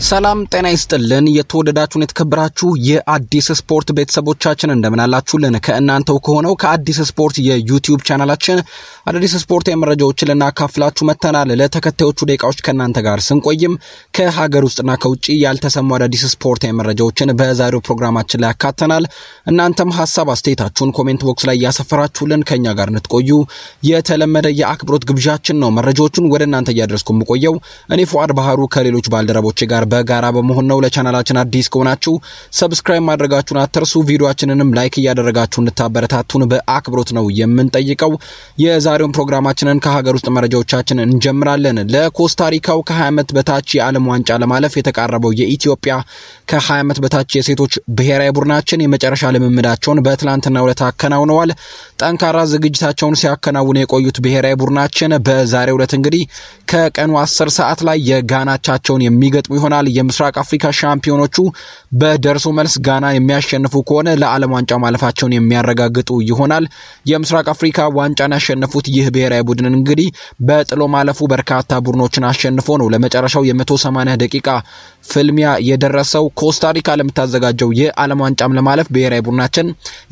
ሰላም ጤና ይስጥልን። የተወደዳችሁን የተከበራችሁ የአዲስ ስፖርት ቤተሰቦቻችን እንደምን አላችሁልን? ከእናንተው ከሆነው ከአዲስ ስፖርት የዩቲዩብ ቻናላችን አዳዲስ ስፖርታዊ መረጃዎችን ልናካፍላችሁ መጥተናል። ለተከታዮቹ ደቂቃዎች ከእናንተ ጋር ስንቆይም ከሀገር ውስጥና ከውጭ ያልተሰሙ አዳዲስ ስፖርታዊ መረጃዎችን በዛሬው ፕሮግራማችን ላይ ያካተናል። እናንተም ሀሳብ አስተያየታችሁን ኮሜንት ቦክስ ላይ እያሰፈራችሁልን ከእኛ ጋር እንድትቆዩ የተለመደ የአክብሮት ግብዣችን ነው። መረጃዎቹን ወደ እናንተ እያደረስኩ የምቆየው እኔ ፉአድ ባህሩ ከሌሎች ባልደረቦች ጋር በጋራ በመሆን ነው። ለቻናላችን አዲስ ከሆናችሁ ሰብስክራይብ ማድረጋችሁን አትርሱ። ቪዲዮችንንም ላይክ እያደረጋችሁ እንድታበረታቱን በአክብሮት ነው የምንጠይቀው። የዛሬውን ፕሮግራማችንን ከሀገር ውስጥ መረጃዎቻችን እንጀምራለን። ለኮስታሪካው ከ20 ዓመት በታች የዓለም ዋንጫ ለማለፍ የተቃረበው የኢትዮጵያ ከ20 ዓመት በታች የሴቶች ብሔራዊ ቡድናችን የመጨረሻ ልምምዳቸውን በትላንትናው ዕለት አከናውነዋል። ጠንካራ ዝግጅታቸውን ሲያከናውኑ የቆዩት ብሔራዊ ቡድናችን በዛሬው ዕለት እንግዲህ ከቀኑ 10 ሰዓት ላይ የጋናቻቸውን የሚገጥሙ ይሆናል። የምስራቅ አፍሪካ ሻምፒዮኖቹ በደርሶ መልስ ጋና የሚያሸንፉ ከሆነ ለዓለም ዋንጫ ማለፋቸውን የሚያረጋግጡ ይሆናል። የምስራቅ አፍሪካ ዋንጫን ያሸነፉት ይህ ብሔራዊ ቡድን እንግዲህ በጥሎ ማለፉ በርካታ ቡድኖችን አሸንፎ ነው ለመጨረሻው የ180 ደቂቃ ፍልሚያ የደረሰው። ኮስታሪካ ለምታዘጋጀው የዓለም ዋንጫም ለማለፍ ብሔራዊ ቡድናችን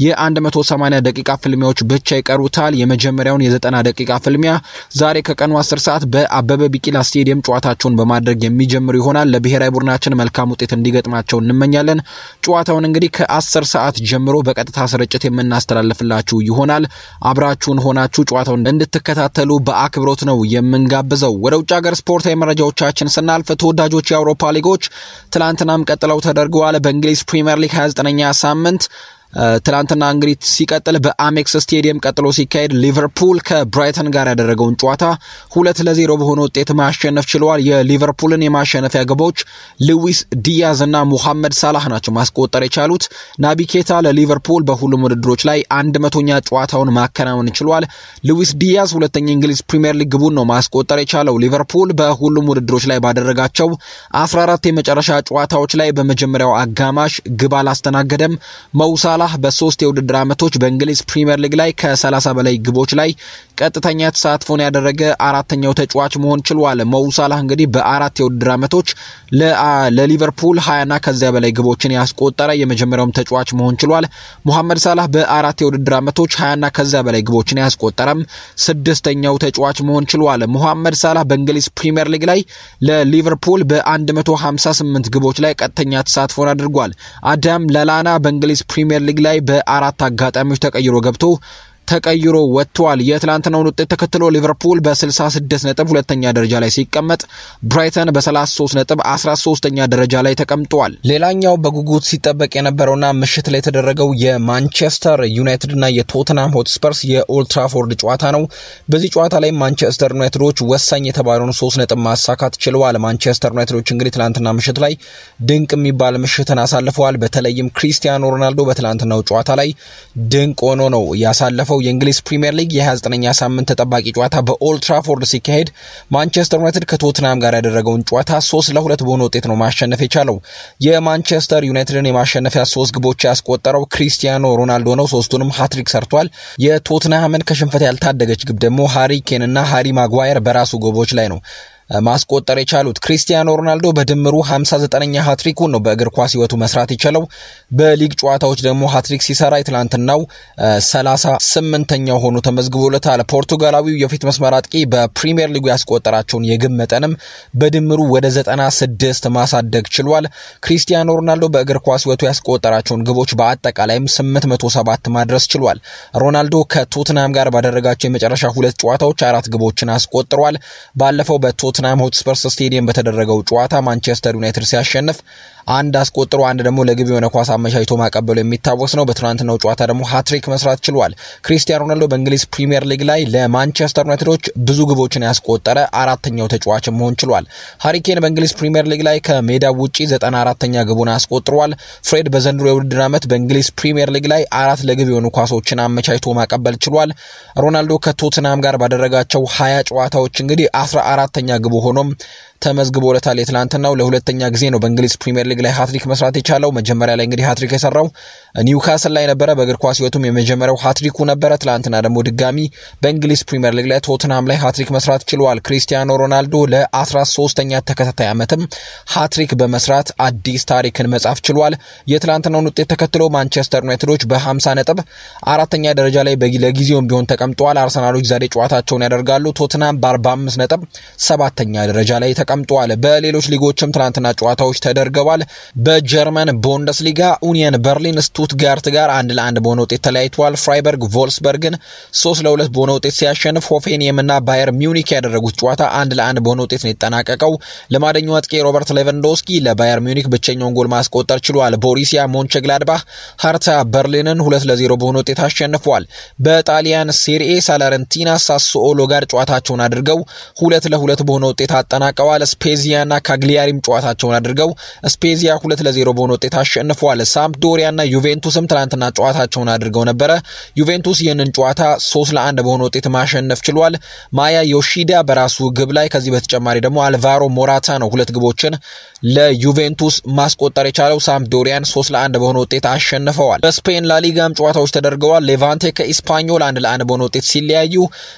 የ180 ደቂቃ ፍልሚያዎች ብቻ ይቀሩታል። የመጀመሪያውን የ90 ደቂቃ ፍልሚያ ዛሬ ከቀኑ 10 ሰዓት በአበበ ቢቂላ ስቴዲየም ጨዋታቸውን በማድረግ የሚጀምሩ ይሆናል። ለብሔራዊ ቡድናችን መልካም ውጤት እንዲገጥማቸው እንመኛለን። ጨዋታውን እንግዲህ ከ10 ሰዓት ጀምሮ በቀጥታ ስርጭት የምናስተላልፍላችሁ ይሆናል። አብራችሁን ሆናችሁ ጨዋታውን እንድትከታተሉ በአክብሮት ነው የምንጋብዘው። ወደ ውጭ ሀገር ስፖርታዊ መረጃዎቻችን ስናልፍ ተወዳጆች የአውሮፓ ሊጎች ትላንትናም ቀጥለው ተደርገዋል። በእንግሊዝ ፕሪምየር ሊግ 29ኛ ሳምንት ትላንትና እንግዲህ ሲቀጥል በአሜክስ ስቴዲየም ቀጥሎ ሲካሄድ ሊቨርፑል ከብራይተን ጋር ያደረገውን ጨዋታ ሁለት ለዜሮ በሆነ ውጤት ማሸነፍ ችለዋል። የሊቨርፑልን የማሸነፊያ ግቦች ሉዊስ ዲያዝ እና ሙሐመድ ሳላህ ናቸው ማስቆጠር የቻሉት። ናቢ ኬታ ለሊቨርፑል በሁሉም ውድድሮች ላይ አንድ መቶኛ ጨዋታውን ማከናወን ችሏል። ሉዊስ ዲያዝ ሁለተኛ እንግሊዝ ፕሪምየር ሊግ ግቡን ነው ማስቆጠር የቻለው። ሊቨርፑል በሁሉም ውድድሮች ላይ ባደረጋቸው 14 የመጨረሻ ጨዋታዎች ላይ በመጀመሪያው አጋማሽ ግብ አላስተናገደም። መውሳ ሳላህ በሶስት የውድድር ዓመቶች በእንግሊዝ ፕሪምየር ሊግ ላይ ከ30 በላይ ግቦች ላይ ቀጥተኛ ተሳትፎን ያደረገ አራተኛው ተጫዋች መሆን ችሏል። መው ሳላህ እንግዲህ በአራት የውድድር ዓመቶች ለሊቨርፑል 20ና ከዚያ በላይ ግቦችን ያስቆጠረ የመጀመሪያውም ተጫዋች መሆን ችሏል። ሙሐመድ ሳላህ በአራት የውድድር ዓመቶች 20ና ከዚያ በላይ ግቦችን ያስቆጠረም ስድስተኛው ተጫዋች መሆን ችሏል። ሙሐመድ ሳላህ በእንግሊዝ ፕሪምየር ሊግ ላይ ለሊቨርፑል በ158 ግቦች ላይ ቀጥተኛ ተሳትፎን አድርጓል። አዳም ለላና በእንግሊዝ ፕሪምየር ሊግ ላይ በአራት አጋጣሚዎች ተቀይሮ ገብቶ ተቀይሮ ወጥቷል። የትላንትናውን ውጤት ተከትሎ ሊቨርፑል በ66 ነጥብ ሁለተኛ ደረጃ ላይ ሲቀመጥ ብራይተን በ33 ነጥብ 13ኛ ደረጃ ላይ ተቀምጧል። ሌላኛው በጉጉት ሲጠበቅ የነበረውና ምሽት ላይ የተደረገው የማንቸስተር ዩናይትድ እና የቶትናም ሆትስፐርስ የኦልትራፎርድ ጨዋታ ነው። በዚህ ጨዋታ ላይ ማንቸስተር ዩናይትዶች ወሳኝ የተባለውን ሶስት ነጥብ ማሳካት ችለዋል። ማንቸስተር ዩናይትዶች እንግዲህ ትላንትና ምሽት ላይ ድንቅ የሚባል ምሽትን አሳልፈዋል። በተለይም ክሪስቲያኖ ሮናልዶ በትላንትናው ጨዋታ ላይ ድንቅ ሆኖ ነው ያሳለፈው። የእንግሊዝ ፕሪምየር ሊግ የ29ኛ ሳምንት ተጠባቂ ጨዋታ በኦልትራፎርድ ሲካሄድ ማንቸስተር ዩናይትድ ከቶትናም ጋር ያደረገውን ጨዋታ ሶስት ለሁለት በሆነ ውጤት ነው ማሸነፍ የቻለው። የማንቸስተር ዩናይትድን የማሸነፊያ ሶስት ግቦች ያስቆጠረው ክሪስቲያኖ ሮናልዶ ነው። ሶስቱንም ሃትሪክ ሰርቷል። የቶትናምን ከሽንፈት ያልታደገች ግብ ደግሞ ሃሪ ኬን እና ሃሪ ማጓየር በራሱ ግቦች ላይ ነው ማስቆጠር የቻሉት ክሪስቲያኖ ሮናልዶ በድምሩ 59ኛ ሃትሪኩን ነው በእግር ኳስ ሕይወቱ መስራት የቻለው። በሊግ ጨዋታዎች ደግሞ ሃትሪክ ሲሰራ የትላንትናው 38ኛው ሆኖ ተመዝግቦለታል። ፖርቱጋላዊው የፊት መስመር አጥቂ በፕሪሚየር ሊጉ ያስቆጠራቸውን የግብ መጠንም በድምሩ ወደ 96 ማሳደግ ችሏል። ክሪስቲያኖ ሮናልዶ በእግር ኳስ ሕይወቱ ያስቆጠራቸውን ግቦች በአጠቃላይም 807 ማድረስ ችሏል። ሮናልዶ ከቶትናም ጋር ባደረጋቸው የመጨረሻ ሁለት ጨዋታዎች አራት ግቦችን አስቆጥሯል። ባለፈው በቶት ቶትናም ሆትስፐርስ ስቴዲየም በተደረገው ጨዋታ ማንቸስተር ዩናይትድ ሲያሸንፍ አንድ አስቆጥሮ አንድ ደግሞ ለግብ የሆነ ኳስ አመቻችቶ ማቀበሉ የሚታወስ ነው። በትናንትናው ጨዋታ ደግሞ ሃትሪክ መስራት ችሏል። ክሪስቲያኖ ሮናልዶ በእንግሊዝ ፕሪምየር ሊግ ላይ ለማንቸስተር ዩናይትዶች ብዙ ግቦችን ያስቆጠረ አራተኛው ተጫዋች መሆን ችሏል። ሃሪኬን በእንግሊዝ ፕሪምየር ሊግ ላይ ከሜዳ ውጪ 94ኛ ግቡን አስቆጥሯል። ፍሬድ በዘንድሮ የውድድር ዓመት በእንግሊዝ ፕሪምየር ሊግ ላይ አራት ለግብ የሆኑ ኳሶችን አመቻችቶ ማቀበል ችሏል። ሮናልዶ ከቶትናም ጋር ባደረጋቸው ሀያ ጨዋታዎች እንግዲህ 14ተኛ ግቡ ሆኖም ተመዝግቦለታል። የትላንትናው ለሁለተኛ ጊዜ ነው በእንግሊዝ ፕሪምየር ሊግ ላይ ሃትሪክ መስራት የቻለው። መጀመሪያ ላይ እንግዲህ ሃትሪክ የሰራው ኒውካስል ላይ ነበረ። በእግር ኳስ ሕይወቱም የመጀመሪያው ሃትሪኩ ነበረ። ትላንትና ደግሞ ድጋሚ በእንግሊዝ ፕሪምየር ሊግ ላይ ቶትንሃም ላይ ሃትሪክ መስራት ችሏል። ክሪስቲያኖ ሮናልዶ ለ13ኛ ተከታታይ ዓመትም ሃትሪክ በመስራት አዲስ ታሪክን መጻፍ ችሏል። የትላንትናውን ውጤት ተከትሎ ማንቸስተር ዩናይትዶች በ50 ነጥብ አራተኛ ደረጃ ላይ ለጊዜውም ቢሆን ተቀምጠዋል። አርሰናሎች ዛሬ ጨዋታቸውን ያደርጋሉ። ቶትንሃም በ45 ነጥብ ሰባተኛ ደረጃ ላይ ተቀምጠዋል። በሌሎች ሊጎችም ትናንትና ጨዋታዎች ተደርገዋል። በጀርመን ቡንደስሊጋ ኡኒየን በርሊን ስቱትጋርት ጋር አንድ ለአንድ በሆነ ውጤት ተለያይተዋል። ፍራይበርግ ቮልስበርግን ሶስት ለሁለት በሆነ ውጤት ሲያሸንፍ ሆፌንየም እና ባየር ሚዩኒክ ያደረጉት ጨዋታ አንድ ለአንድ በሆነ ውጤት ነው የተጠናቀቀው። ለማደኛው አጥቂ ሮበርት ሌቫንዶስኪ ለባየር ሚዩኒክ ብቸኛውን ጎል ማስቆጠር ችሏል። ቦሪሲያ ሞንቸግላድባህ ሀርታ በርሊንን ሁለት ለዜሮ በሆነ ውጤት አሸንፏል። በጣሊያን ሴሪኤ ሳላረንቲና ሳስኦሎ ጋር ጨዋታቸውን አድርገው ሁለት ለሁለት በሆነ ውጤት አጠናቀዋል። ስፔዚያና ካግሊያሪም ጨዋታቸውን አድርገው ስፔዚያ ሁለት ለዜሮ በሆነ ውጤት አሸንፏል። ሳምፕዶሪያና ዩቬንቱስም ትናንትና ጨዋታቸውን አድርገው ነበረ። ዩቬንቱስ ይህንን ጨዋታ ሶስት ለአንድ በሆነ ውጤት ማሸነፍ ችሏል። ማያ ዮሺዳ በራሱ ግብ ላይ ከዚህ በተጨማሪ ደግሞ አልቫሮ ሞራታ ነው ሁለት ግቦችን ለዩቬንቱስ ማስቆጠር የቻለው። ሳምፕዶሪያን ሶስት ለአንድ በሆነ ውጤት አሸንፈዋል። በስፔን ላሊጋም ጨዋታዎች ተደርገዋል። ሌቫንቴ ከኢስፓኞል አንድ ለአንድ በሆነ ውጤት ሲለያዩ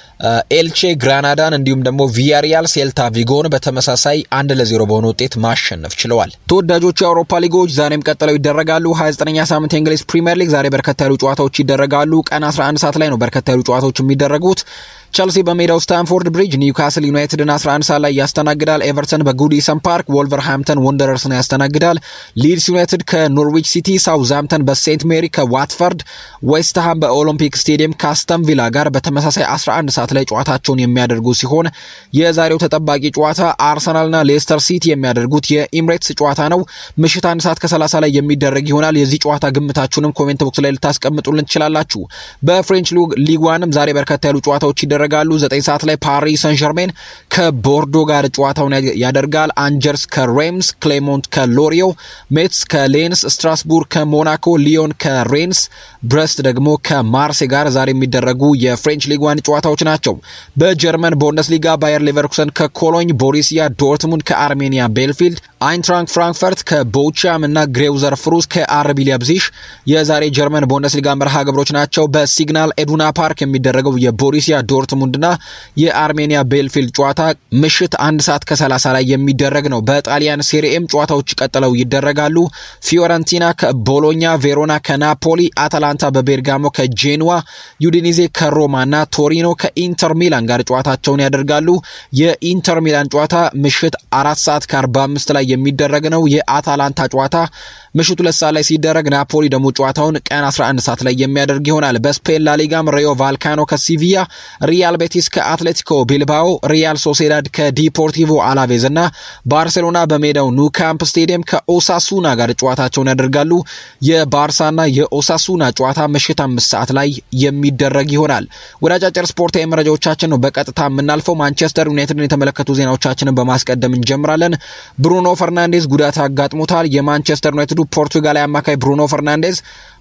ኤልቼ ግራናዳን እንዲሁም ደግሞ ቪያሪያል ሴልታ ቪጎን በተመሳሳይ አንድ ለዜሮ በሆነ ውጤት ማሸነፍ ችለዋል። ተወዳጆቹ የአውሮፓ ሊጎች ዛሬም ቀጥለው ይደረጋሉ። 29ኛ ሳምንት የእንግሊዝ ፕሪምየር ሊግ ዛሬ በርከት ያሉ ጨዋታዎች ይደረጋሉ። ቀን 11 ሰዓት ላይ ነው በርከት ያሉ ጨዋታዎች የሚደረጉት። ቸልሲ በሜዳው ስታንፎርድ ብሪጅ ኒውካስል ዩናይትድን 11 ሰዓት ላይ ያስተናግዳል። ኤቨርተን በጉዲሰን ፓርክ ወልቨርሃምፕተን ወንደረርስን ያስተናግዳል። ሊድስ ዩናይትድ ከኖርዊች ሲቲ፣ ሳውዝሃምፕተን በሴንት ሜሪ ከዋትፈርድ፣ ዌስትሃም በኦሎምፒክ ስቴዲየም ከአስተን ቪላ ጋር በተመሳሳይ 11 ሰዓት ላይ ጨዋታቸውን የሚያደርጉ ሲሆን የዛሬው ተጠባቂ ጨዋታ አርሰናልና ሌስተር ሲቲ የሚያደርጉት የኢምሬትስ ጨዋታ ነው። ምሽት አንድ ሰዓት ከ30 ላይ የሚደረግ ይሆናል። የዚህ ጨዋታ ግምታችሁንም ኮሜንት ቦክስ ላይ ልታስቀምጡልን ትችላላችሁ። በፍሬንች ሊግ ዋንም ዛሬ በርከታ ያሉ ጨዋታዎች ይደረጋሉ። ዘጠኝ ሰዓት ላይ ፓሪስ ሰን ዠርሜን ከቦርዶ ጋር ጨዋታውን ያደርጋል። አንጀርስ ከሬምስ፣ ክሌሞንት ከሎሪዮ፣ ሜትስ ከሌንስ፣ ስትራስቡርግ ከሞናኮ፣ ሊዮን ከሬንስ፣ ብረስት ደግሞ ከማርሴ ጋር ዛሬ የሚደረጉ የፍሬንች ሊግ ዋን ጨዋታዎች ናቸው። በጀርመን ቡንደስሊጋ ባየር ሌቨርኩሰን ከኮሎኝ፣ ቦሪሲያ ዶርትሙንድ ከአርሜኒያ ቤልፊልድ፣ አይንትራንክ ፍራንክፈርት ከቦቻም እና ግሬውዘር ፍሩስ ከአርቢ ሊፕዚግ የዛሬ ጀርመን ቡንደስሊጋ መርሃ ግብሮች ናቸው። በሲግናል ኤዱና ፓርክ የሚደረገው የቦሪሲያ ዶርትሙንድና የአርሜኒያ ቤልፊልድ ጨዋታ ምሽት አንድ ሰዓት ከ30 ላይ የሚደረግ ነው። በጣሊያን ሴሪኤም ጨዋታዎች ቀጥለው ይደረጋሉ። ፊዮረንቲና ከቦሎኛ፣ ቬሮና ከናፖሊ፣ አታላንታ በቤርጋሞ ከጄንዋ፣ ዩዲኒዜ ከሮማና ቶሪኖ ከኢንተር ሚላን ጋር ጨዋታቸውን ያደርጋሉ። የኢንተር ሚላን ጨዋታ ምሽት አራት ሰዓት ከ45 ላይ የሚደረግ ነው። የአታላንታ ጨዋታ ምሽት ሁለት ሰዓት ላይ ሲደረግ ናፖሊ ደግሞ ጨዋታውን ቀን 11 ሰዓት ላይ የሚያደርግ ይሆናል። በስፔን ላሊጋም ሬዮ ቫልካኖ ከሲቪያ፣ ሪያል ቤቲስ ከአትሌቲኮ ቢልባኦ፣ ሪያል ሶሴዳድ ከዲፖርቲቮ አላቬዝ እና ባርሴሎና በሜዳው ኑ ካምፕ ስቴዲየም ከኦሳሱና ጋር ጨዋታቸውን ያደርጋሉ። የባርሳና የኦሳሱና ጨዋታ ምሽት አምስት ሰዓት ላይ የሚደረግ ይሆናል። ወደ አጫጭር ስፖርታዊ መረጃዎቻችን ነው በቀጥታ የምናልፈው። ማንቸስተር ዩናይትድን የተመለከቱ ዜናዎቻችንን በማስቀደም እንጀምራለን። ብሩኖ ፈርናንዴዝ ጉዳት አጋጥሞታል። የማንቸስተር ዩናይትዱ ፖርቱጋላዊ አማካይ ብሩኖ ፈርናንዴዝ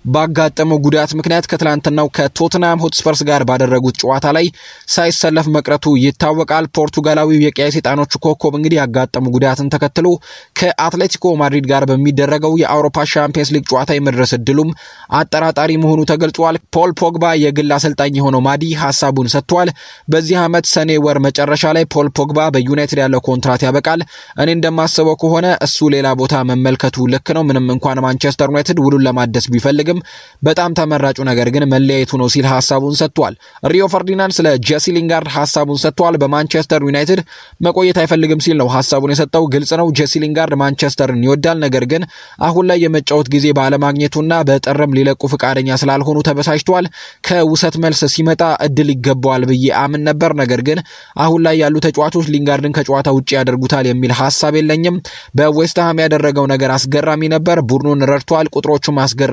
ባጋጠመው ጉዳት ምክንያት ከትላንትናው ከቶትናም ሆትስፐርስ ጋር ባደረጉት ጨዋታ ላይ ሳይሰለፍ መቅረቱ ይታወቃል። ፖርቱጋላዊው የቀይ ሰይጣኖቹ ኮከብ እንግዲህ ያጋጠሙ ጉዳትን ተከትሎ ከአትሌቲኮ ማድሪድ ጋር በሚደረገው የአውሮፓ ሻምፒየንስ ሊግ ጨዋታ የመድረስ እድሉም አጠራጣሪ መሆኑ ተገልጿል። ፖል ፖግባ የግል አሰልጣኝ የሆነው ማዲ ሀሳቡን ሰጥቷል። በዚህ ዓመት ሰኔ ወር መጨረሻ ላይ ፖል ፖግባ በዩናይትድ ያለው ኮንትራት ያበቃል። እኔ እንደማስበው ከሆነ እሱ ሌላ ቦታ መመልከቱ ልክ ነው። ምንም እንኳን ማንቸስተር ዩናይትድ ውሉን ለማደስ ቢፈልግም በጣም ተመራጩ ነገር ግን መለያየቱ ነው ሲል ሀሳቡን ሰጥቷል። ሪዮ ፈርዲናንድ ስለ ጄሲ ሊንጋርድ ሀሳቡን ሰጥቷል። በማንቸስተር ዩናይትድ መቆየት አይፈልግም ሲል ነው ሀሳቡን የሰጠው። ግልጽ ነው ጄሲ ሊንጋርድ ማንቸስተርን ይወዳል። ነገር ግን አሁን ላይ የመጫወት ጊዜ ባለማግኘቱና በጥርም ሊለቁ ፈቃደኛ ስላልሆኑ ተበሳጭቷል። ከውሰት መልስ ሲመጣ እድል ይገባዋል ብዬ አምን ነበር። ነገር ግን አሁን ላይ ያሉ ተጫዋቾች ሊንጋርድን ከጨዋታ ውጭ ያደርጉታል የሚል ሀሳብ የለኝም። በዌስትሃም ያደረገው ነገር አስገራሚ ነበር። ቡድኑን ረድቷል። ቁጥሮቹም አስገራሚ ነበሩ።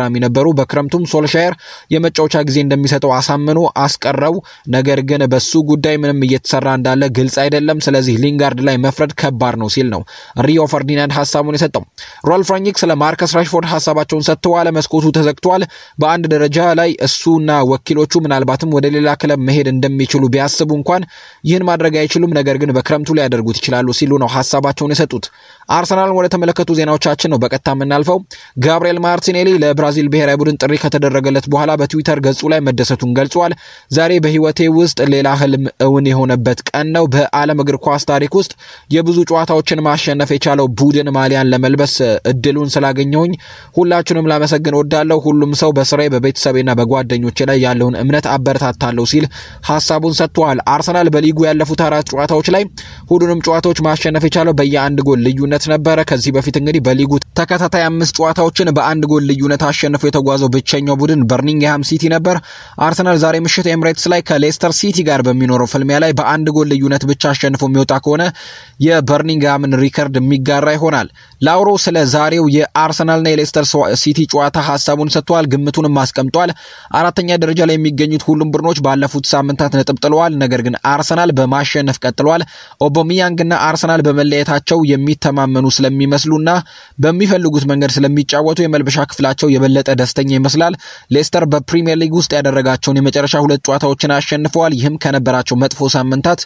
በክረምቱም ሶልሻየር የመጫወቻ ጊዜ እንደሚሰጠው አሳምኖ አስቀረው። ነገር ግን በሱ ጉዳይ ምንም እየተሰራ እንዳለ ግልጽ አይደለም። ስለዚህ ሊንጋርድ ላይ መፍረድ ከባድ ነው ሲል ነው ሪዮ ፈርዲናንድ ሀሳቡን የሰጠው። ሮልፍ ራኒክ ስለ ማርከስ ራሽፎርድ ሀሳባቸውን ሰጥተዋል። መስኮቱ ተዘግቷል። በአንድ ደረጃ ላይ እሱና ወኪሎቹ ምናልባትም ወደ ሌላ ክለብ መሄድ እንደሚችሉ ቢያስቡ እንኳን ይህን ማድረግ አይችሉም። ነገር ግን በክረምቱ ሊያደርጉት ይችላሉ ሲሉ ነው ሀሳባቸውን የሰጡት። አርሰናልን ወደ ተመለከቱ ዜናዎቻችን ነው በቀጥታ የምናልፈው። ጋብሪኤል ማርቲኔሊ ለብራዚል ብሔራዊ ቡድን ጥሪ ከተደረገለት በኋላ በትዊተር ገጹ ላይ መደሰቱን ገልጿል። ዛሬ በህይወቴ ውስጥ ሌላ ህልም እውን የሆነበት ቀን ነው። በዓለም እግር ኳስ ታሪክ ውስጥ የብዙ ጨዋታዎችን ማሸነፍ የቻለው ቡድን ማሊያን ለመልበስ እድሉን ስላገኘሁኝ ሁላችሁንም ላመሰግን ወዳለሁ። ሁሉም ሰው በስራዬ በቤተሰቤና በጓደኞቼ ላይ ያለውን እምነት አበረታታለሁ ሲል ሀሳቡን ሰጥቷል። አርሰናል በሊጉ ያለፉት አራት ጨዋታዎች ላይ ሁሉንም ጨዋታዎች ማሸነፍ የቻለው በየአንድ ጎል ልዩነት ነበረ። ከዚህ በፊት እንግዲህ በሊጉ ተከታታይ አምስት ጨዋታዎችን በአንድ ጎል ልዩነት አሸንፎ የተጓዘው ብቸኛው ቡድን በርሚንግሃም ሲቲ ነበር። አርሰናል ዛሬ ምሽት ኤምሬትስ ላይ ከሌስተር ሲቲ ጋር በሚኖረው ፍልሚያ ላይ በአንድ ጎል ልዩነት ብቻ አሸንፎ የሚወጣ ከሆነ የበርሚንግሃምን ሪከርድ የሚጋራ ይሆናል። ላውሮ ስለ ዛሬው የአርሰናልና የሌስተር ሲቲ ጨዋታ ሀሳቡን ሰጥቷል። ግምቱንም አስቀምጧል። አራተኛ ደረጃ ላይ የሚገኙት ሁሉም ቡድኖች ባለፉት ሳምንታት ነጥብ ጥለዋል። ነገር ግን አርሰናል በማሸነፍ ቀጥሏል። ኦቦሚያንግና አርሰናል በመለየታቸው የሚተማመኑ ስለሚመስሉና በሚፈልጉት መንገድ ስለሚጫወቱ የመልበሻ ክፍላቸው የበለጠ ደስተኛ ይመስላል። ሌስተር በፕሪምየር ሊግ ውስጥ ያደረጋቸውን የመጨረሻ ሁለት ጨዋታዎችን አሸንፈዋል። ይህም ከነበራቸው መጥፎ ሳምንታት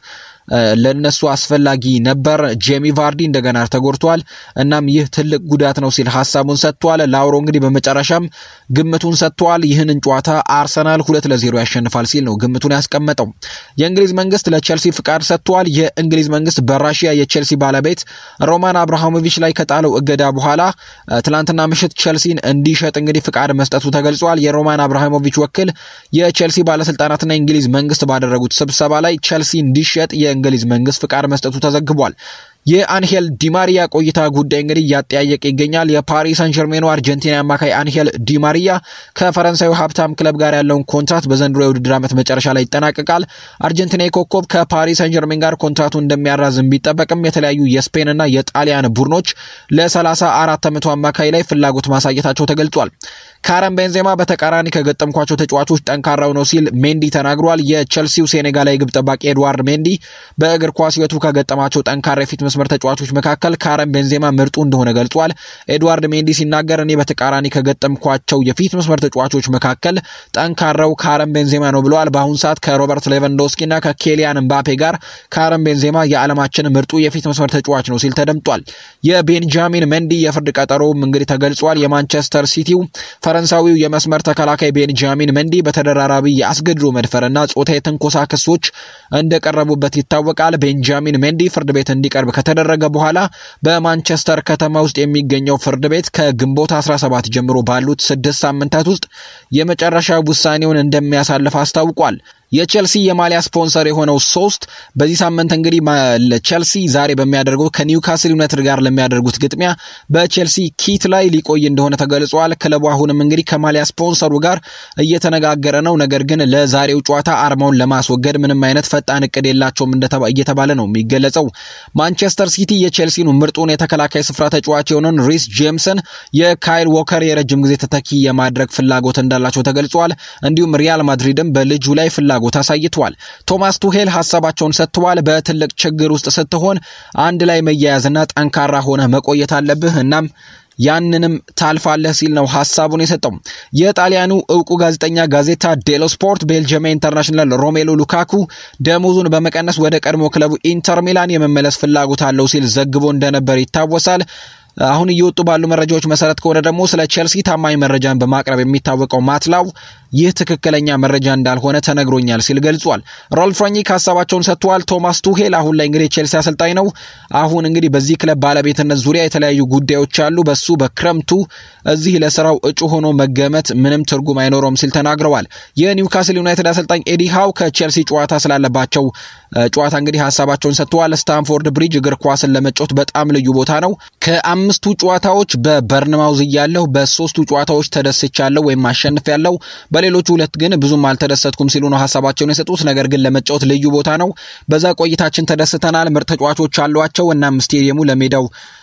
ለነሱ አስፈላጊ ነበር። ጄሚ ቫርዲ እንደገና ተጎድቷል። እናም ይህ ትልቅ ጉዳት ነው ሲል ሀሳቡን ሰጥቷል። ላውሮ እንግዲህ በመጨረሻም ግምቱን ሰጥቷል። ይህንን ጨዋታ አርሰናል ሁለት ለዜሮ ያሸንፋል ሲል ነው ግምቱን ያስቀመጠው። የእንግሊዝ መንግስት ለቼልሲ ፍቃድ ሰጥቷል። የእንግሊዝ መንግስት በራሽያ የቼልሲ ባለቤት ሮማን አብርሃሞቪች ላይ ከጣለው እገዳ በኋላ ትላንትና ምሽት ቼልሲን እንዲሸጥ እንግዲህ ፍቃድ መስጠቱ ተገልጿል። የሮማን አብርሃሞቪች ወኪል የቼልሲ ባለስልጣናትና የእንግሊዝ መንግስት ባደረጉት ስብሰባ ላይ ቼልሲ እንዲሸጥ የእንግሊዝ መንግስት ፍቃድ መስጠቱ ተዘግቧል። የአንሄል ዲማሪያ ቆይታ ጉዳይ እንግዲህ እያጠያየቀ ይገኛል። የፓሪስ ሳን ጀርሜኑ አርጀንቲና አማካይ አንሄል ዲማሪያ ከፈረንሳዩ ሀብታም ክለብ ጋር ያለውን ኮንትራት በዘንድሮ የውድድር ዓመት መጨረሻ ላይ ይጠናቀቃል። አርጀንቲና ኮከብ ከፓሪስ ሳን ጀርሜን ጋር ኮንትራቱ እንደሚያራዝም ቢጠበቅም የተለያዩ የስፔንና የጣሊያን ቡድኖች ለሰላሳ አራት ዓመቱ አማካይ ላይ ፍላጎት ማሳየታቸው ተገልጿል። ካረም ቤንዜማ በተቃራኒ ከገጠምኳቸው ተጫዋቾች ጠንካራው ነው ሲል ሜንዲ ተናግሯል። የቼልሲው ሴኔጋላዊ ግብ ጠባቂ ኤድዋርድ ሜንዲ በእግር ኳስ ሕይወቱ ከገጠማቸው ጠንካራ የፊት መስመር ተጫዋቾች መካከል ካረም ቤንዜማ ምርጡ እንደሆነ ገልጿል። ኤድዋርድ ሜንዲ ሲናገር እኔ በተቃራኒ ከገጠምኳቸው የፊት መስመር ተጫዋቾች መካከል ጠንካራው ካረም ቤንዜማ ነው ብለዋል። በአሁኑ ሰዓት ከሮበርት ሌቫንዶስኪና ከኬሊያን ምባፔ ጋር ካረም ቤንዜማ የዓለማችን ምርጡ የፊት መስመር ተጫዋች ነው ሲል ተደምጧል። የቤንጃሚን ሜንዲ የፍርድ ቀጠሮም እንግዲህ ተገልጿል። የማንቸስተር ሲቲው ፈረንሳዊው የመስመር ተከላካይ ቤንጃሚን መንዲ በተደራራቢ የአስገድዶ መድፈርና ጾታ የትንኮሳ ክሶች እንደቀረቡበት ይታወቃል። ቤንጃሚን መንዲ ፍርድ ቤት እንዲቀርብ ከተደረገ በኋላ በማንቸስተር ከተማ ውስጥ የሚገኘው ፍርድ ቤት ከግንቦት 17 ጀምሮ ባሉት ስድስት ሳምንታት ውስጥ የመጨረሻ ውሳኔውን እንደሚያሳልፍ አስታውቋል። የቼልሲ የማሊያ ስፖንሰር የሆነው ሶስት በዚህ ሳምንት እንግዲህ ቼልሲ ዛሬ በሚያደርገው ከኒውካስል ዩናይትድ ጋር ለሚያደርጉት ግጥሚያ በቼልሲ ኪት ላይ ሊቆይ እንደሆነ ተገልጿል። ክለቡ አሁንም እንግዲህ ከማሊያ ስፖንሰሩ ጋር እየተነጋገረ ነው። ነገር ግን ለዛሬው ጨዋታ አርማውን ለማስወገድ ምንም አይነት ፈጣን እቅድ የላቸውም እየተባለ ነው የሚገለጸው። ማንቸስተር ሲቲ የቼልሲኑ ምርጡን የተከላካይ ስፍራ ተጫዋች የሆነውን ሪስ ጄምስን የካይል ዎከር የረጅም ጊዜ ተተኪ የማድረግ ፍላጎት እንዳላቸው ተገልጿል። እንዲሁም ሪያል ማድሪድም በልጁ ላይ ፍላጎት ፍላጎት አሳይተዋል። ቶማስ ቱሄል ሀሳባቸውን ሰጥተዋል። በትልቅ ችግር ውስጥ ስትሆን አንድ ላይ መያያዝና ጠንካራ ሆነህ መቆየት አለብህ እናም ያንንም ታልፋለህ ሲል ነው ሀሳቡን የሰጠው። የጣሊያኑ እውቁ ጋዜጠኛ ጋዜታ ዴሎ ስፖርት ቤልጅየም ኢንተርናሽናል ሮሜሎ ሉካኩ ደሞዙን በመቀነስ ወደ ቀድሞ ክለቡ ኢንተር ሚላን የመመለስ ፍላጎት አለው ሲል ዘግቦ እንደነበር ይታወሳል። አሁን እየወጡ ባሉ መረጃዎች መሰረት ከሆነ ደግሞ ስለ ቼልሲ ታማኝ መረጃን በማቅረብ የሚታወቀው ማትላው ይህ ትክክለኛ መረጃ እንዳልሆነ ተነግሮኛል ሲል ገልጿል። ሮልፍ ራኒክ ሀሳባቸውን ሰጥተዋል። ቶማስ ቱሄል አሁን ላይ እንግዲህ ቼልሲ አሰልጣኝ ነው። አሁን እንግዲህ በዚህ ክለብ ባለቤትነት ዙሪያ የተለያዩ ጉዳዮች አሉ። በሱ በክረምቱ እዚህ ለስራው እጩ ሆኖ መገመት ምንም ትርጉም አይኖረውም ሲል ተናግረዋል። የኒውካስል ዩናይትድ አሰልጣኝ ኤዲ ሃው ከቼልሲ ጨዋታ ስላለባቸው ጨዋታ እንግዲህ ሀሳባቸውን ሰጥተዋል። ስታንፎርድ ብሪጅ እግር ኳስን ለመጫወት በጣም ልዩ ቦታ ነው። ከአምስቱ ጨዋታዎች በበርንማውዝ እያለሁ በሶስቱ ጨዋታዎች ተደስቻለሁ ወይም አሸንፊያለሁ በሌሎቹ ሁለት ግን ብዙም አልተደሰትኩም ሲሉ ነው ሀሳባቸውን የሰጡት። ነገር ግን ለመጫወት ልዩ ቦታ ነው። በዛ ቆይታችን ተደስተናል። ምርጥ ተጫዋቾች አሏቸው። እናም ስቴዲየሙ ለሜዳው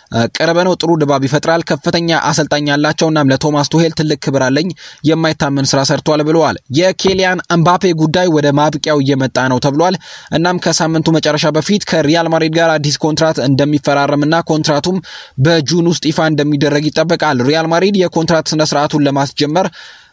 ቅርብ ነው። ጥሩ ድባብ ይፈጥራል። ከፍተኛ አሰልጣኝ ያላቸው እናም ለቶማስ ቱሄል ትልቅ ክብር አለኝ። የማይታመን ስራ ሰርቷል ብለዋል። የኬሊያን እምባፔ ጉዳይ ወደ ማብቂያው እየመጣ ነው ተብሏል። እናም ከሳምንቱ መጨረሻ በፊት ከሪያል ማድሪድ ጋር አዲስ ኮንትራት እንደሚፈራረምና ኮንትራቱም በጁን ውስጥ ይፋ እንደሚደረግ ይጠበቃል። ሪያል ማድሪድ የኮንትራት ስነ ስርዓቱን ለማስጀመር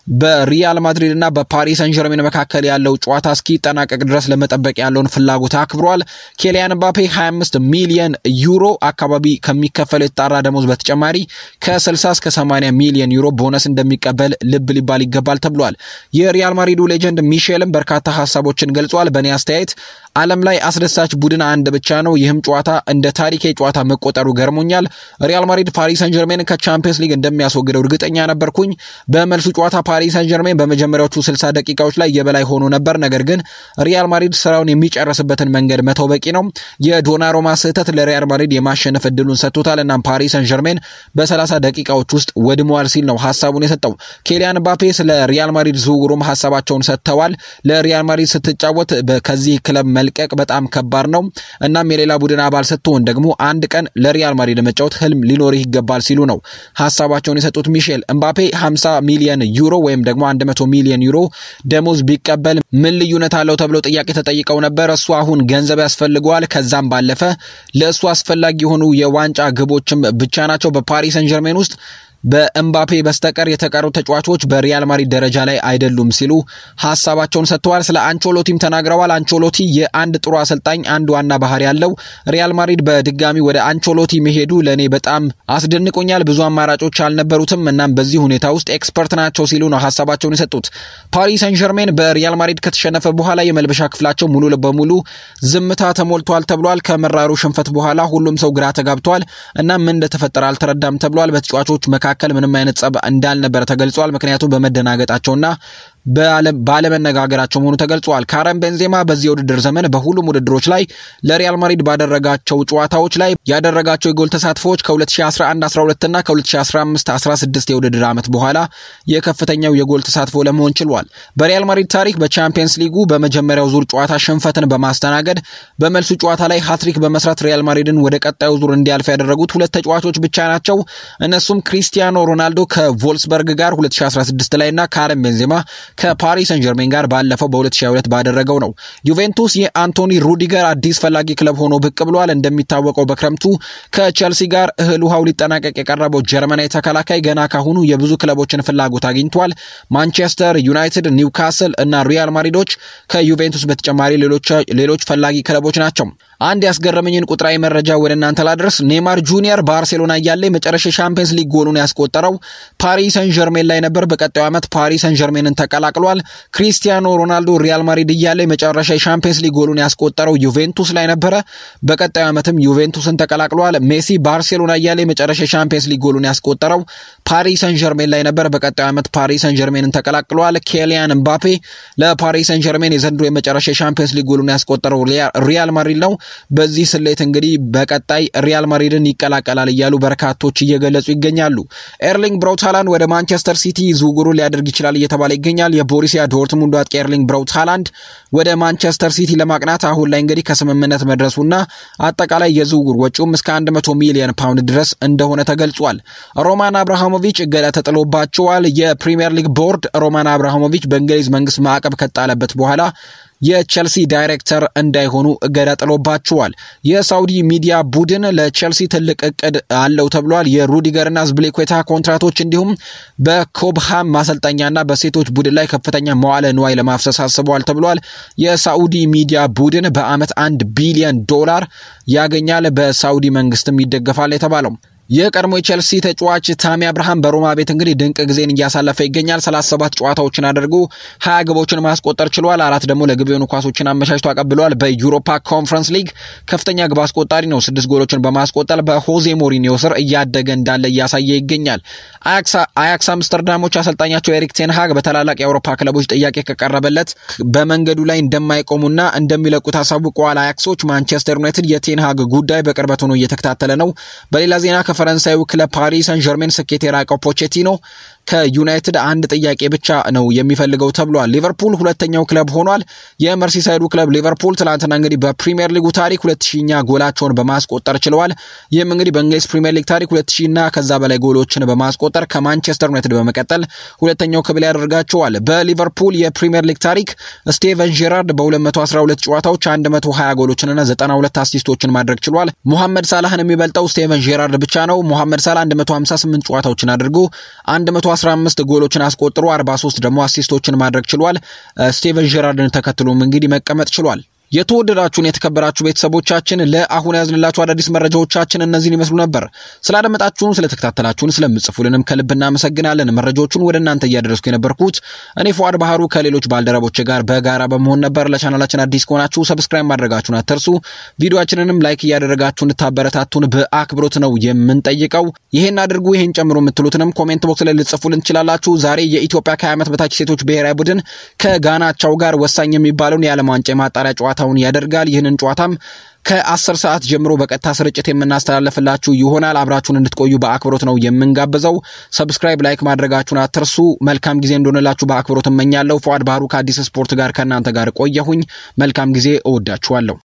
በሪያል ማድሪድ እና በፓሪስ ሰን ጀርሜን መካከል ያለው ጨዋታ እስኪጠናቀቅ ድረስ ለመጠበቅ ያለውን ፍላጎት አክብሯል። ኬሊያን ምባፔ 25 ሚሊዮን ዩሮ አካባቢ ከሚከፈል የተጣራ ደሞዝ በተጨማሪ ከ60 እስከ 80 ሚሊዮን ዩሮ ቦነስ እንደሚቀበል ልብ ሊባል ይገባል ተብሏል። የሪያል ማድሪዱ ሌጀንድ ሚሼልም በርካታ ሀሳቦችን ገልጿል። በእኔ አስተያየት ዓለም ላይ አስደሳች ቡድን አንድ ብቻ ነው። ይህም ጨዋታ እንደ ታሪካዊ ጨዋታ መቆጠሩ ገርሞኛል። ሪያል ማድሪድ ፓሪስ ሰን ጀርሜን ከቻምፒየንስ ሊግ እንደሚያስወግደው እርግጠኛ ነበርኩኝ። በመልሱ ጨዋታ ፓሪስ ሰን ጀርሜን በመጀመሪያዎቹ 60 ደቂቃዎች ላይ የበላይ ሆኖ ነበር። ነገር ግን ሪያል ማድሪድ ስራውን የሚጨርስበትን መንገድ መተው በቂ ነው። የዶናሮማ ስህተት ለሪያል ማድሪድ የማሸነፍ እድሉን ሰጥቶታል። እናም ፓሪስ ሰን ጀርሜን በ30 ደቂቃዎች ውስጥ ወድመዋል ሲል ነው ሀሳቡን የሰጠው። ኬሊያን ምባፔ ስለ ሪያል ማድሪድ ዝውውሩም ሀሳባቸውን ሰጥተዋል። ለሪያል ማድሪድ ስትጫወት ከዚህ ክለብ መልቀቅ በጣም ከባድ ነው። እናም የሌላ ቡድን አባል ስትሆን ደግሞ አንድ ቀን ለሪያል ማድሪድ መጫወት ህልም ሊኖርህ ይገባል ሲሉ ነው ሀሳባቸውን የሰጡት። ሚሼል እምባፔ 50 ሚሊዮን ዩሮ ወይም ደግሞ 100 ሚሊዮን ዩሮ ደሞዝ ቢቀበል ምን ልዩነት አለው ተብለው ጥያቄ ተጠይቀው ነበር። እሱ አሁን ገንዘብ ያስፈልገዋል። ከዛም ባለፈ ለእሱ አስፈላጊ የሆኑ የዋንጫ ግቦችም ብቻ ናቸው በፓሪስ ሰን ጀርሜን ውስጥ በእምባፔ በስተቀር የተቀሩ ተጫዋቾች በሪያል ማድሪድ ደረጃ ላይ አይደሉም ሲሉ ሀሳባቸውን ሰጥተዋል። ስለ አንቾሎቲም ተናግረዋል። አንቾሎቲ የአንድ ጥሩ አሰልጣኝ አንድ ዋና ባህሪ ያለው ሪያል ማድሪድ በድጋሚ ወደ አንቾሎቲ መሄዱ ለእኔ በጣም አስደንቆኛል። ብዙ አማራጮች አልነበሩትም። እናም በዚህ ሁኔታ ውስጥ ኤክስፐርት ናቸው ሲሉ ነው ሀሳባቸውን የሰጡት። ፓሪስ ሰን ጀርሜን በሪያል ማድሪድ ከተሸነፈ በኋላ የመልበሻ ክፍላቸው ሙሉ በሙሉ ዝምታ ተሞልቷል ተብሏል። ከመራሩ ሽንፈት በኋላ ሁሉም ሰው ግራ ተጋብቷል እና ምን እንደተፈጠረ አልተረዳም ተብሏል። በተጫዋቾች መካከል ምንም አይነት ጸብ እንዳልነበረ ተገልጿል። ምክንያቱም በመደናገጣቸውና ባለመነጋገራቸው መሆኑ ተገልጿል። ካረም ቤንዜማ በዚህ የውድድር ዘመን በሁሉም ውድድሮች ላይ ለሪያል ማድሪድ ባደረጋቸው ጨዋታዎች ላይ ያደረጋቸው የጎል ተሳትፎዎች ከ2011/12 እና ከ2015/16 የውድድር ዓመት በኋላ የከፍተኛው የጎል ተሳትፎ ለመሆን ችሏል። በሪያል ማድሪድ ታሪክ በቻምፒየንስ ሊጉ በመጀመሪያው ዙር ጨዋታ ሽንፈትን በማስተናገድ በመልሱ ጨዋታ ላይ ሃትሪክ በመስራት ሪያል ማድሪድን ወደ ቀጣዩ ዙር እንዲያልፍ ያደረጉት ሁለት ተጫዋቾች ብቻ ናቸው። እነሱም ክሪስቲያኖ ሮናልዶ ከቮልስበርግ ጋር 2016 ላይ እና ካረም ቤንዜማ ከፓሪስ ሰን ጀርሜን ጋር ባለፈው በ2022 ባደረገው ነው። ዩቬንቱስ የአንቶኒ ሩዲገር አዲስ ፈላጊ ክለብ ሆኖ ብቅ ብሏል። እንደሚታወቀው በክረምቱ ከቼልሲ ጋር እህል ውሃው ሊጠናቀቅ የቀረበው ጀርመናዊ ተከላካይ ገና ካሁኑ የብዙ ክለቦችን ፍላጎት አግኝቷል። ማንቸስተር ዩናይትድ፣ ኒውካስል እና ሪያል ማድሪዶች ከዩቬንቱስ በተጨማሪ ሌሎች ፈላጊ ክለቦች ናቸው። አንድ ያስገረመኝን ቁጥራዊ መረጃ ወደ እናንተ ላድረስ። ኔማር ጁኒየር ባርሴሎና እያለ የመጨረሻ ሻምፒየንስ ሊግ ጎሉን ያስቆጠረው ፓሪስ ሰን ጀርሜን ላይ ነበር። በቀጣዩ ዓመት ፓሪስ ሰን ጀርሜንን ተቀላቅሏል። ክሪስቲያኖ ሮናልዶ ሪያል ማድሪድ እያለ የመጨረሻ የሻምፒየንስ ሊግ ጎሉን ያስቆጠረው ዩቬንቱስ ላይ ነበረ። በቀጣዩ ዓመትም ዩቬንቱስን ተቀላቅሏል። ሜሲ ባርሴሎና እያለ የመጨረሻ የሻምፒየንስ ሊግ ጎሉን ያስቆጠረው ፓሪስ ሰን ጀርሜን ላይ ነበር። በቀጣዩ ዓመት ፓሪስ ሰን ጀርሜንን ተቀላቅሏል። ኬሊያን ምባፔ ለፓሪስ ሰን ጀርሜን የዘንድሮ የመጨረሻ የሻምፒየንስ ሊግ ጎሉን ያስቆጠረው ሪያል ማድሪድ ነው። በዚህ ስሌት እንግዲህ በቀጣይ ሪያል ማድሪድን ይቀላቀላል እያሉ በርካቶች እየገለጹ ይገኛሉ። ኤርሊንግ ብራውት ሃላንድ ወደ ማንቸስተር ሲቲ ዝውውሩን ሊያደርግ ይችላል እየተባለ ይገኛል። የቦሩሲያ ዶርትሙንዱ አጥቂ ኤርሊንግ ብራውት ሃላንድ ወደ ማንቸስተር ሲቲ ለማቅናት አሁን ላይ እንግዲህ ከስምምነት መድረሱና አጠቃላይ የዝውውር ወጪውም እስከ 100 ሚሊዮን ፓውንድ ድረስ እንደሆነ ተገልጿል። ሮማን አብርሃሞቪች እገዳ ተጥሎባቸዋል። የፕሪሚየር ሊግ ቦርድ ሮማን አብርሃሞቪች በእንግሊዝ መንግስት ማዕቀብ ከጣለበት በኋላ የቼልሲ ዳይሬክተር እንዳይሆኑ እገዳ ጥሎባቸዋል። የሳውዲ ሚዲያ ቡድን ለቼልሲ ትልቅ እቅድ አለው ተብሏል። የሩዲገርና ዝብሌኩዌታ ኮንትራቶች እንዲሁም በኮብሃም ማሰልጠኛና በሴቶች ቡድን ላይ ከፍተኛ መዋለ ንዋይ ለማፍሰስ አስበዋል ተብሏል። የሳውዲ ሚዲያ ቡድን በአመት አንድ ቢሊዮን ዶላር ያገኛል። በሳውዲ መንግስትም ይደገፋል የተባለው የቀድሞ የቼልሲ ተጫዋች ታሚ አብርሃም በሮማ ቤት እንግዲህ ድንቅ ጊዜን እያሳለፈ ይገኛል። 37 ጨዋታዎችን አድርጎ 20 ግቦችን ማስቆጠር ችሏል። አራት ደግሞ ለግብ የሆኑ ኳሶችን አመቻችቶ አቀብለዋል። በዩሮፓ ኮንፈረንስ ሊግ ከፍተኛ ግብ አስቆጣሪ ነው። ስድስት ጎሎችን በማስቆጠር በሆዜ ሞሪኒዮ ስር እያደገ እንዳለ እያሳየ ይገኛል። አያክስ አምስተርዳሞች አሰልጣኛቸው ኤሪክ ቴንሃግ በታላላቅ የአውሮፓ ክለቦች ጥያቄ ከቀረበለት በመንገዱ ላይ እንደማይቆሙና እንደሚለቁት አሳውቀዋል። አያክሶች ማንቸስተር ዩናይትድ የቴንሃግ ጉዳይ በቅርበት ሆኖ እየተከታተለ ነው። በሌላ ዜና ፈረንሳዩ ክለብ ፓሪስ ሰን ጀርሜን ስኬት የራቀው ፖቼቲኖ ከዩናይትድ አንድ ጥያቄ ብቻ ነው የሚፈልገው ተብሏል። ሊቨርፑል ሁለተኛው ክለብ ሆኗል። የመርሲሳይዱ ክለብ ሊቨርፑል ትናንትና እንግዲህ በፕሪሚየር ሊጉ ታሪክ ሁለት ሺኛ ጎላቸውን በማስቆጠር ችለዋል። ይህም እንግዲህ በእንግሊዝ ፕሪሚየር ሊግ ታሪክ ሁለት ሺና ከዛ በላይ ጎሎችን በማስቆጠር ከማንቸስተር ዩናይትድ በመቀጠል ሁለተኛው ክብል ያደርጋቸዋል። በሊቨርፑል የፕሪሚየር ሊግ ታሪክ ስቴቨን ጄራርድ በ212 ጨዋታዎች 120 ጎሎችንና 92 አሲስቶችን ማድረግ ችሏል። ሙሐመድ ሳላህን የሚበልጠው ስቴቨን ጄራርድ ብቻ ነው። ሙሐመድ ሳላህ 158 ጨዋታዎችን አድርጎ 115 ጎሎችን አስቆጥሮ 43 ደግሞ አሲስቶችን ማድረግ ችሏል። ስቴቨን ጄራርድን ተከትሎም እንግዲህ መቀመጥ ችሏል። የተወደዳችሁን የተከበራችሁ ቤተሰቦቻችን ለአሁን ያዝንላችሁ አዳዲስ መረጃዎቻችን እነዚህን ይመስሉ ነበር። ስላደመጣችሁን፣ ስለተከታተላችሁን፣ ስለምጽፉልንም ከልብ እናመሰግናለን። መረጃዎቹን ወደ እናንተ እያደረስኩ የነበርኩት እኔ ፉአድ ባህሩ ከሌሎች ባልደረቦች ጋር በጋራ በመሆን ነበር። ለቻናላችን አዲስ ከሆናችሁ ሰብስክራይብ ማድረጋችሁን አትርሱ። ቪዲዮችንንም ላይክ እያደረጋችሁ እንድታበረታቱን በአክብሮት ነው የምንጠይቀው። ይሄን አድርጉ፣ ይሄን ጨምሮ የምትሉትንም ኮሜንት ቦክስ ላይ ልጽፉልን ትችላላችሁ። ዛሬ የኢትዮጵያ ከ20 ዓመት በታች ሴቶች ብሔራዊ ቡድን ከጋናቻው ጋር ወሳኝ የሚባለውን የዓለም ዋንጫ የማጣሪያ ጨዋታውን ያደርጋል። ይህንን ጨዋታም ከአስር ሰዓት ጀምሮ በቀጥታ ስርጭት የምናስተላለፍላችሁ ይሆናል። አብራችሁን እንድትቆዩ በአክብሮት ነው የምንጋብዘው። ሰብስክራይብ፣ ላይክ ማድረጋችሁን አትርሱ። መልካም ጊዜ እንደሆነላችሁ በአክብሮት እመኛለሁ። ፉአድ ባህሩ ከአዲስ ስፖርት ጋር ከእናንተ ጋር ቆየሁኝ። መልካም ጊዜ። እወዳችኋለሁ።